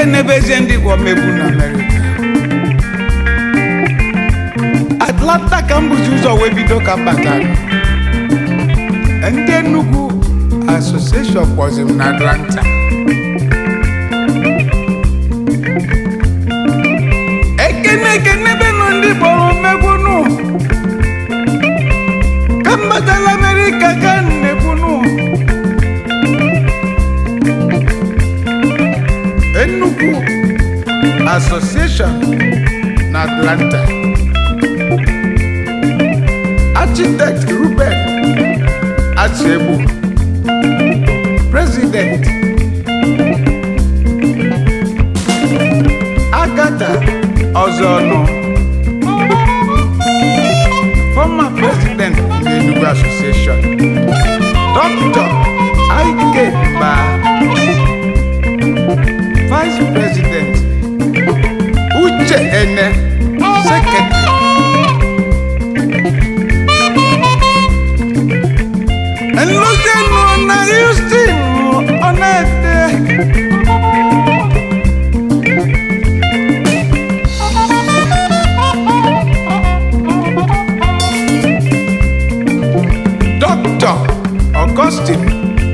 ekenebezie ndị gwọ megbu na amerịka atlanta ka m bụzi ụzọ wee bido ka m batara ndị Enugu asosieshọn kpọzi m na atlanta ekene ekenebe nụ ndị kpọrọ megbu nụ ka m batara amerịka ka m na-ekwu nụ Enugu Association na Atlanta Architect Ruben Achegbu President Agatha Ozonu Former President nke Enugu Association Dr. Ike Mba Vice President Uche Ene Secretary Nlụzienụ na Houston Ọnete Dr. Augustine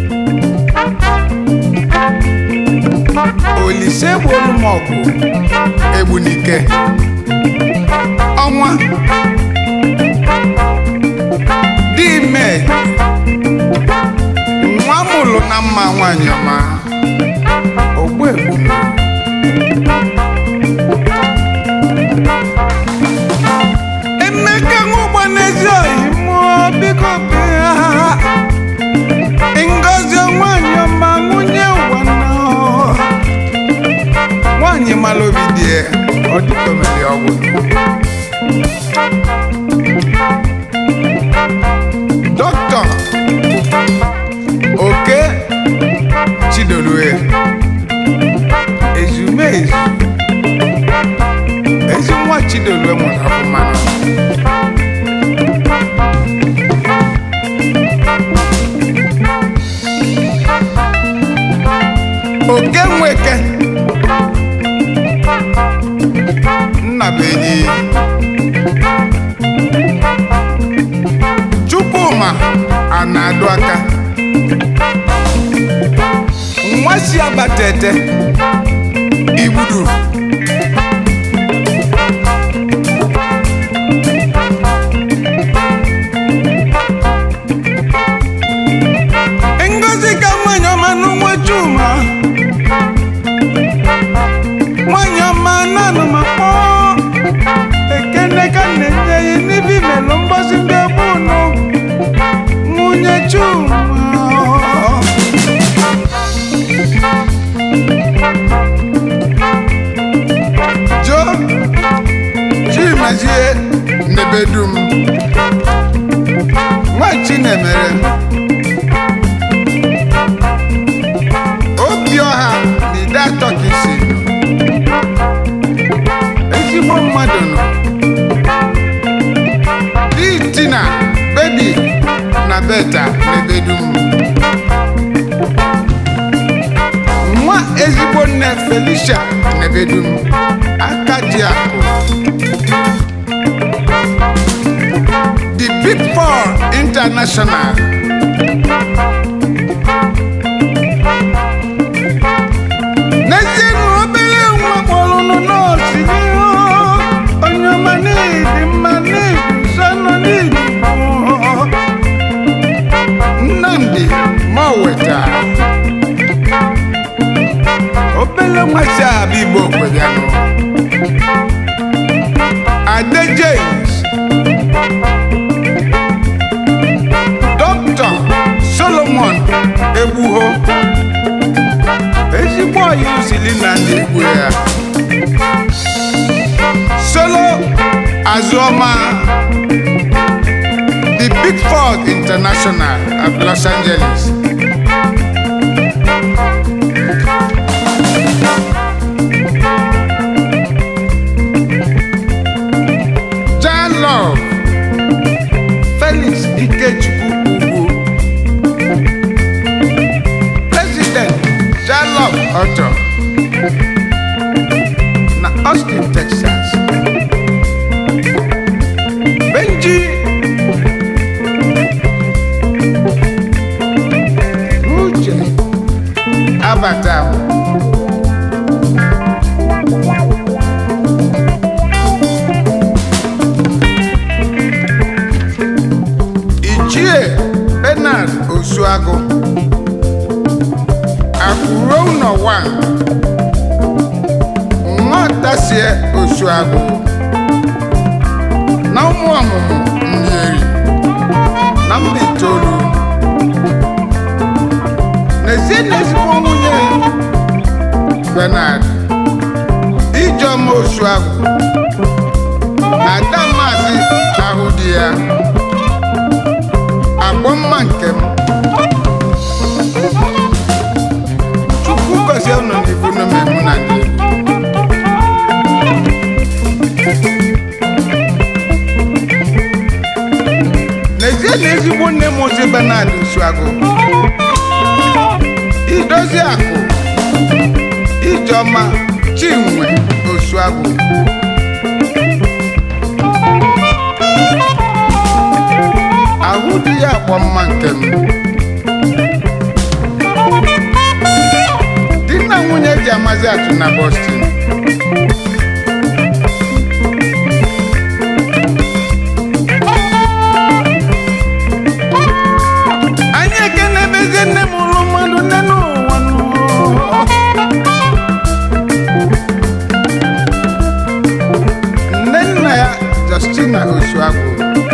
Olise Bolumọgwụ Egbunike ọnwa dị ime nwa mụlụ na mma nwanyị ọma ogbu egbunu Emeka nwụgba n'ezi oyi mụọ biko bịa Ngozi nwanyị ọma nwunye ụwa nọ nwanyị mara obi dị ya ọ dịka omere ọgwụ dọkịta oke chidolue ezumezu ezi nwa chidolue mụrụ ọfụma oke nweke nnabenyi chukwuma a na-adụ aka nwa si abatete igbudu ngozi ka nwanyị ọma n'ụwa chuma nwanyị ọma nanụ ma kpọọ ekene ka na-enye ya n'ibi melụ mgbazi ndị ọbụnụ nwunye chuma jo chimezie nebedum nwa chinemere obiọha na ide atọ ka isi ezigbo mmadụ nọ di tina bebi na beta n'ebedum nwa ezigbo nne felicia n'ebedum aka ji akụ the big four international n'ezie na obere nwa kpọrụnụ nọọsụ n'ihu onye ọma n'ịdị mma n'ịdị nsọ nọ n'ịdị gboo. nnamdi ma o weta obere nwa si abịa igbo kweganụ ade james dọkịta solomon egbuho ezigbo ọyị usili na ndị egwu ya solo azụọma the big four international of los angeles Jan Love Felix Ikechukwu Ugwu President Jan Love Auto Austin, Texas. Benji Uche Abata Ichie Bernard Osuagu Akuro ụlọ 1 Nnotasie Osuagu na ụmụ ọmụmụ Nnyeri na mba itoolu n'ezie na ezigbo nwunye Bernard Ijeọma Osuagu na ada maazị ahụ di ya agbọ mma nke m Chukwu gọzie unu n'ibu n'omemu na ndị n'ezie na ezigbo nne m ozi Bernard Osuagu idozi akụ ijeọma chinwe Osuagu ahụ dị ya akpọ mma nke m di na nwunye ji amazi atụ na Boston anyị ekenebezie nne m ụlụ mmadụ nne n'ụwa n'ụwa. nne nna ya Justina Osuagu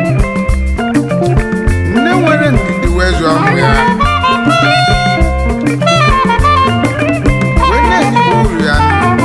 nne nwere ndidi wee zụọ ụmụ ya wee na-ejibu uru ya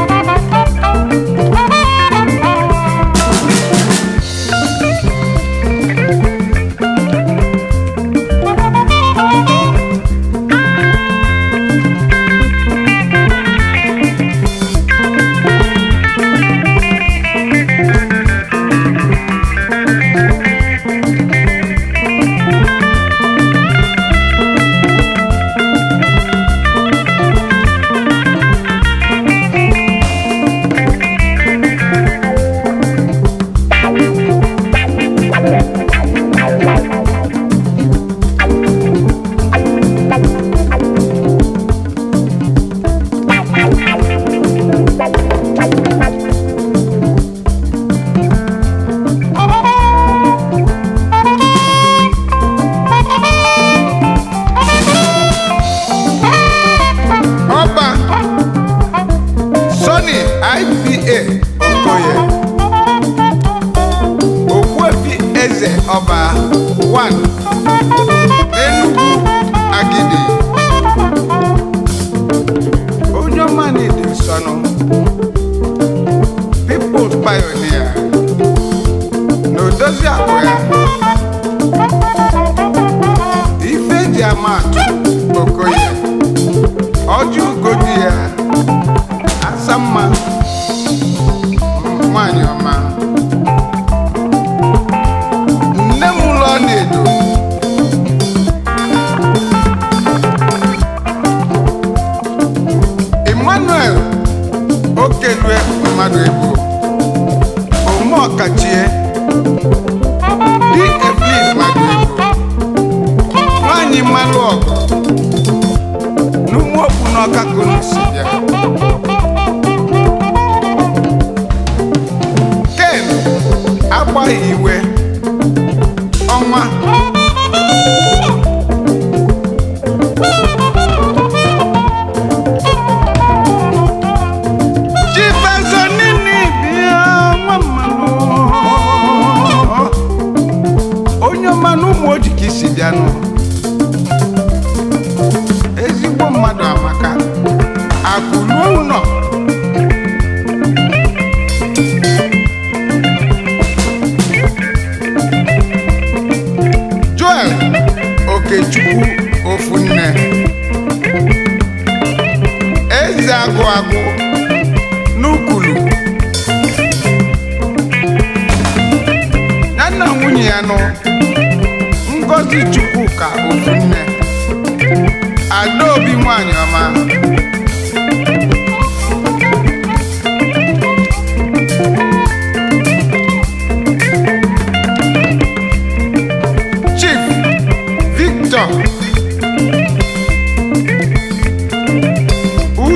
ọba Sonny IPA Okoye Ogbuefi Eze ọba 1 Enugu Agidi onye ọma na-ede nsọnụ People's Pioneer na odozi akụ ya ife eji ama atụ Okoye ọjị ugodi ya asa mma nwanyị ọma nne m ụlọ na-edo Emmanuel okelue mmadụ ebo ome ọkachie di Evelyn mmadụ ebo nwanyị mmalụ ọgụ n'ụmụ okwu n'ọka kunu si bịa ken agbaghị iwe ọnwa chifezo nini bịa nwa mmanụ onye ọma na ụmụ oji ka isi bịanụ ezigbo mmadụ amaka akụ ruo ụlọ Joel Okechukwu Ofunne eze agụ agụ n'ukulu ya na nwunye ya nụ Ngozi Chukwuka Ofunne Adaobi nwanyị ọma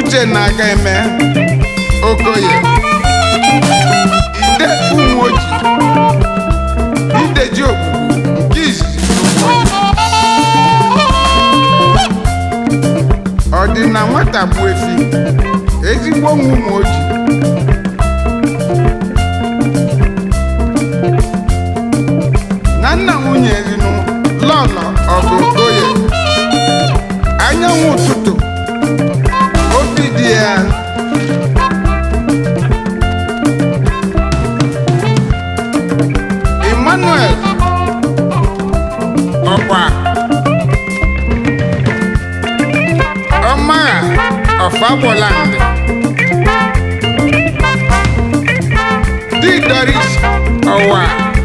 uche na-aga eme okoye ide ụmụoji ideji ogbugbu nke izizi ọ dị na nwata bụ efi ezigbo nwa ụmụoji na nna nwunye rinu lọlọ ọgụ okoye anyanwụ ụtụtụ obi dị ya emmanuel ọkwa ọmagha ọfagboland di doris ọwa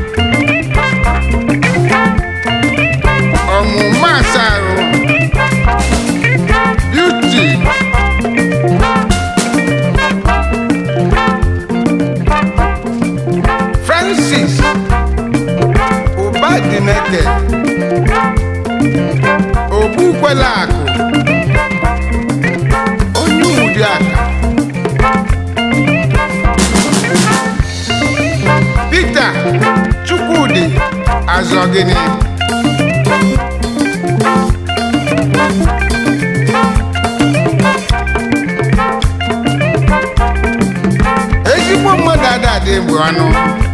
ọmụma asarụ beauty francis ụbadineke ogbukwela akụ onye ụdị aka peter chukwudi azọgịnị ezigbo mmadụ adadị bụ anụ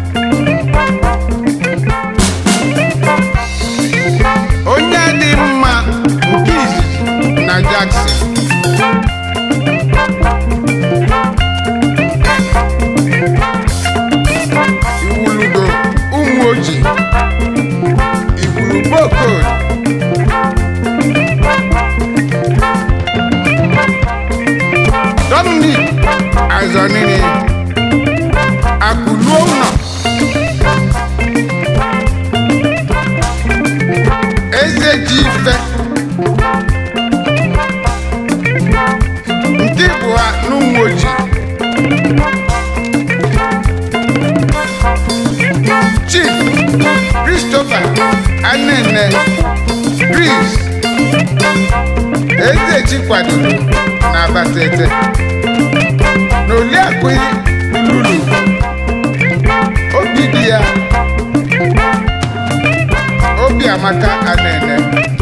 onye dị mma nke izizi na Jackson iwulugo ụmụ oji iwulu bokod Dominic Azọnini akụluo ụlọ eze ji ife nke bụ ha n'ụmụ ojii chief christopher anene gris eze ji kwadoro na abatete na oliakụ lulu obi dị ya obi amaka anene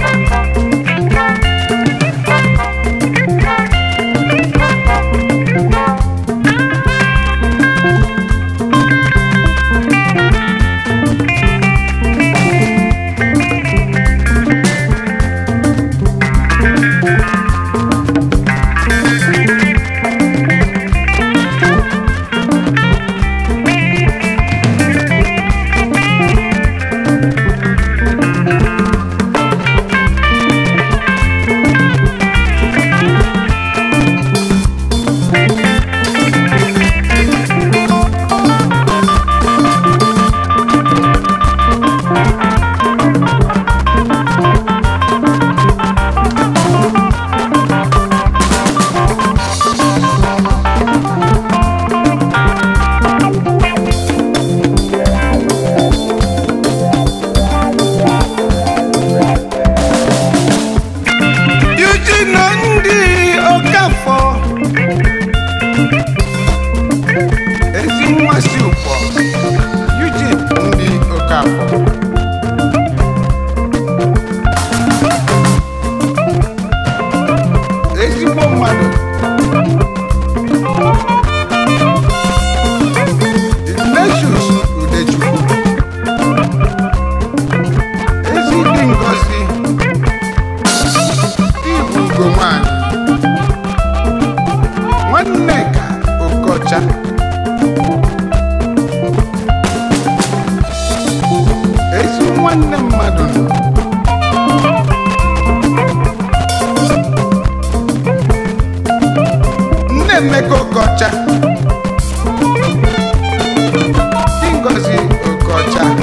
Eugene ndị Okafọ ezi mmasị ụkpọ Eugene ndị Okafọ ezigbo mmadụ Ignatius Udechukwu ezi dị ngozi Ibu ugo nwanyị nwanne ka okocha ezi nwanne mmadụ nọ nne Emeka Okocha Ngozi Okocha